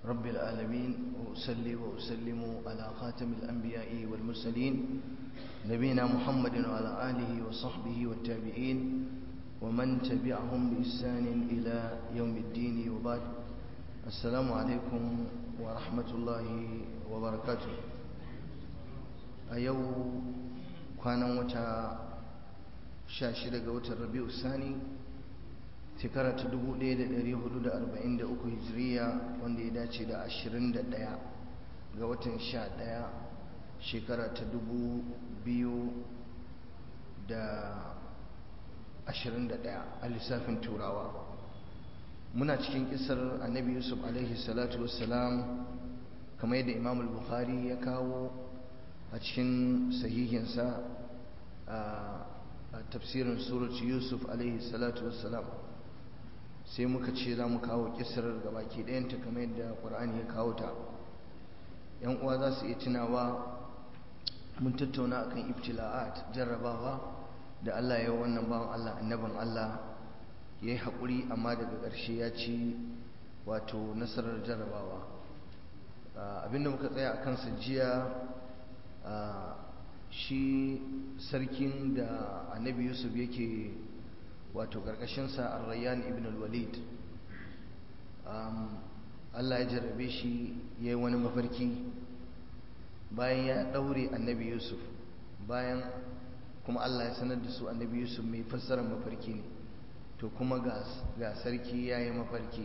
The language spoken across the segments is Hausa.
رب العالمين وأصلي وأسلم على خاتم الأنبياء والمرسلين نبينا محمد وعلى آله وصحبه والتابعين ومن تبعهم بإحسان إلى يوم الدين وبعد السلام عليكم ورحمة الله وبركاته أيو كان وتا شاشرة وتا الربيع الثاني shekara ta 1443 hijiriya wanda ya dace da 21 ga watan 11 shekara ta 2021 a lissafin turawa muna cikin kisar annabi yusuf alaihi salatu wassalam kamar yadda imam al-bukhari ya kawo a cikin sahihinsa a tafsirin surat yusuf alaihi salatu wassalam sai muka ce za mu kawo kisar gabaki ɗayanta kamar yadda ƙwar'ani ya kawo ta yan uwa za su iya tunawa mun tattauna akan ibtila'at jarrabawa da Allah ya wannan bawan Allah annabin Allah ya yi haƙuri amma daga ƙarshe ya ci wato nasarar jarrabawa abinda muka tsaya a kansa jiya shi sarkin da annabi yusuf yake wato ƙarƙashinsa arrayan ibn al-walid Allah ya jarrabe shi ya yi wani mafarki bayan ya ɗaure annabi yusuf bayan kuma Allah ya sanar da su annabi yusuf mai fassarar mafarki ne to kuma ga sarki ya yi mafarki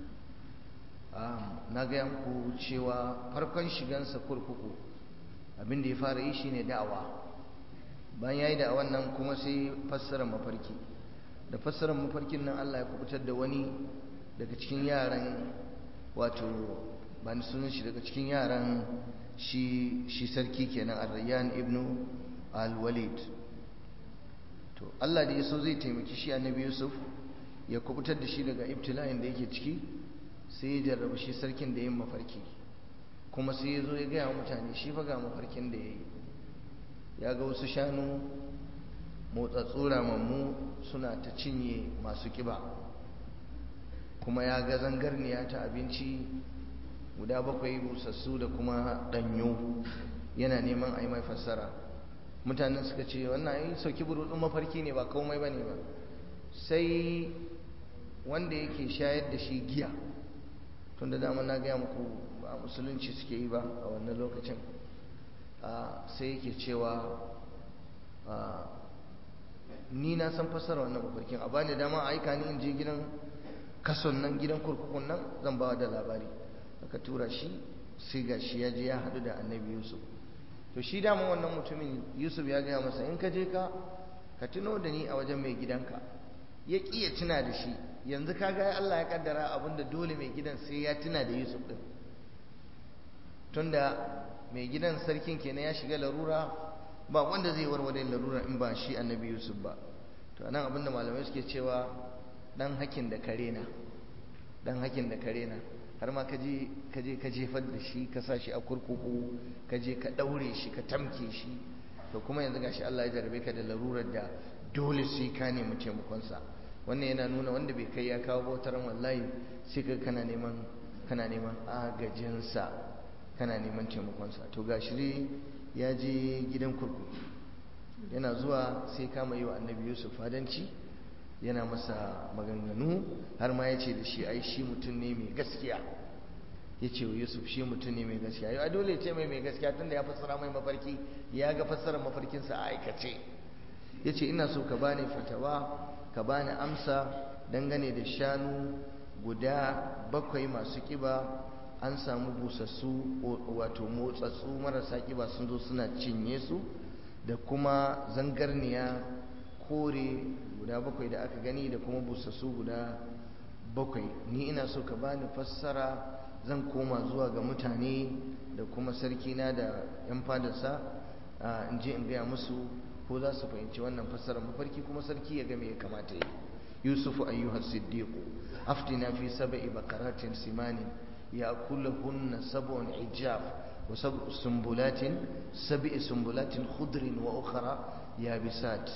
na gaya muku cewa farkon shigansa kurkuku abinda ya fara yi shine da'awa bayan ya yi da'awan nan kuma sai fassarar mafarki da fassarar mafarkin nan Allah ya kubutar da wani daga cikin yaran wato ba ni sunan shi daga cikin yaran shi shi sarki kenan Ar-Rayyan ibn Al-Walid to Allah da yaso zai taimaki shi Annabi Yusuf ya kubutar da shi daga ibtila'in da yake ciki sai ya jarraba shi sarkin da yin mafarki kuma sai ya zo ya gaya mutane shi fa ga mafarkin da ya yi ya ga wasu shanu motsatsu ramammu suna ta cinye masu kiba kuma ya ga zangarniya ta abinci guda bakwai busassu da kuma danyo yana neman a yi mai fassara mutanen suka ce wannan yi sauki burudun mafarki ne ba komai ba ne ba sai wanda yake shayar da shi giya tun da dama na gaya muku ba musulunci suke yi ba a wannan lokacin sai yake cewa ni na san fassara wannan mafarkin a bani dama a aika ni in je gidan kason nan gidan kurkukun nan zan ba da labari aka tura shi sai ga shi ya je ya haɗu da annabi yusuf to shi dama wannan mutumin yusuf ya gaya masa in ka je ka ka tuno da ni a wajen mai gidanka ya ƙi ya tuna da shi yanzu ka ga allah ya kaddara abinda dole mai gidan sai ya tuna da yusuf ɗin tunda mai gidan sarkin kenan ya shiga larura ba wanda zai warware larura in ba shi annabi yusuf ba to anan abinda malamai suke cewa dan hakin da kare na dan hakin da kare na har ma kaje kaje ka jefar da shi ka sa shi a kurkuku kaje ka daure shi ka tamke shi to kuma yanzu gashi Allah ya jarabe ka da larurar da dole sai ka nemi taimakon sa wannan yana nuna wanda bai kai ya kawo bautaran wallahi sai ka kana neman kana neman agajin sa kana neman taimakon sa to gashi ya je gidan kurkuku yana zuwa sai kama yi wa annabi yusuf fadanci yana masa maganganu har ma ya ce da shi ai shi mutum ne mai gaskiya ya ce wa yusuf shi mutum ne mai gaskiya yau a dole ya ce mai mai gaskiya tunda ya fassara mai mafarki ya ga fassarar mafarkinsa a aikace ya ce ina so ka bani fatawa ka bani amsa dangane da shanu guda bakwai masu kiba an samu busassu wato motsatsu marasa kiba sun zo suna cinye su da kuma zangarniya kore guda bakwai da aka gani da kuma busassu guda bakwai ni ina so ka bani fassara zan koma zuwa ga mutane da kuma sarkina da yan fadarsa in je in gaya musu ko za su fahimci wannan fassara mafarki kuma sarki ya ga me ya kamata yi yusufu ayyuhas siddiqu aftina fi sab'i bakaratin simanin يأكلهن سبع عجاف وسبع سنبلات سبع سنبلات خضر وأخرى يابسات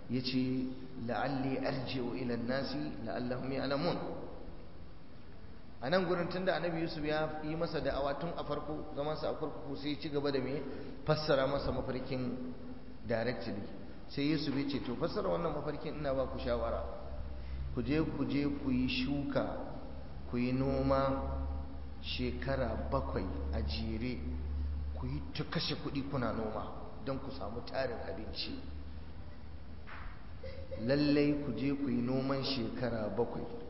يتي لعلي أرجع إلى الناس لعلهم يعلمون a nan gurin tunda annabi yusuf ya yi masa da'awa tun a farko zamansa a kurkuku sai ci gaba da me fassara masa mafarkin directly sai yusuf ya ce to fassara wannan mafarkin ina ba ku shawara ku je ku je ku yi shuka ku yi noma shekara bakwai a jere ku yi ta kashe kuɗi kuna noma don ku samu tarin abinci lallai ku je ku yi noman shekara bakwai